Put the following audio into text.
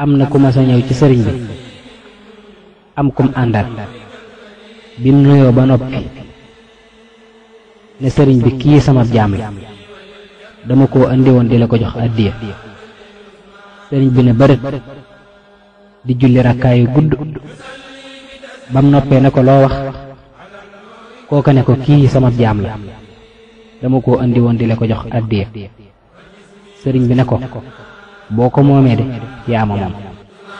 am na ku ma sa ñëw ci sëriñ bi am kum àndal bim nuyoo ba noppi ne sëriñ bi kii sama jaam la dama koo andi woon di la ko jox addiya sëriñ bi ne bërët di julli rakkaayu gudd bam noppee ne ko loo wax kooka ne ko kii sama jaam la dama koo andi woon di la ko jox addiya sëriñ bi ne ko boo ko moomee de yaa ma moom